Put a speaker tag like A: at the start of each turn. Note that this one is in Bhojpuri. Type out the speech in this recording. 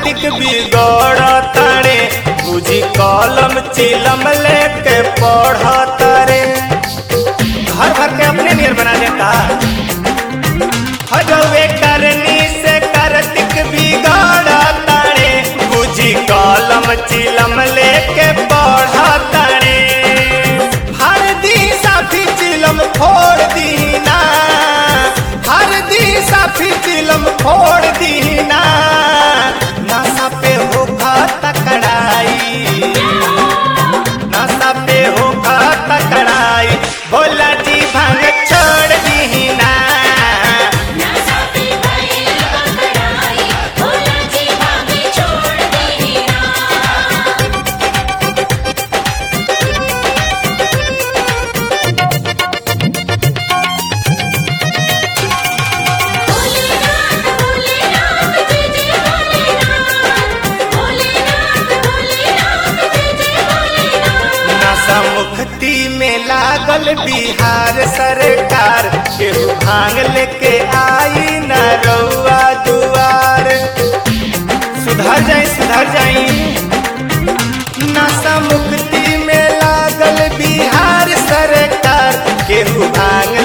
A: कार्तिक बिगड़ तारे बुझी कलम चिलम लेके पढ़ तारे घर भर के अपने नियर बना देता हजवे करनी से कार्तिक बिगड़ तारे बुझी कलम चिलम लेके पढ़ तारे हर दी साथी चिलम फोड़ दीना हर दी साथी चिलम फोड़ दीना नशा पे होखा तकड़ाई नशा पे होखा तकड़ाई भोला जी भांग छोड़ दीना
B: नशा पे भइल पकड़ाई भोला जी भाभी छोड़ देना भोलेनाथ भोलेनाथ जय जय भोलेनाथ भोलेनाथ भोलेनाथ जय जय भोलेनाथ
A: नशा मुक्ति में लागल बिहार सरकार केहू भांग लेके आई न रउआ दुआर सुधर जाई सुधर जाई नशा मुक्ति में लागल बिहार सरकार केहू भांग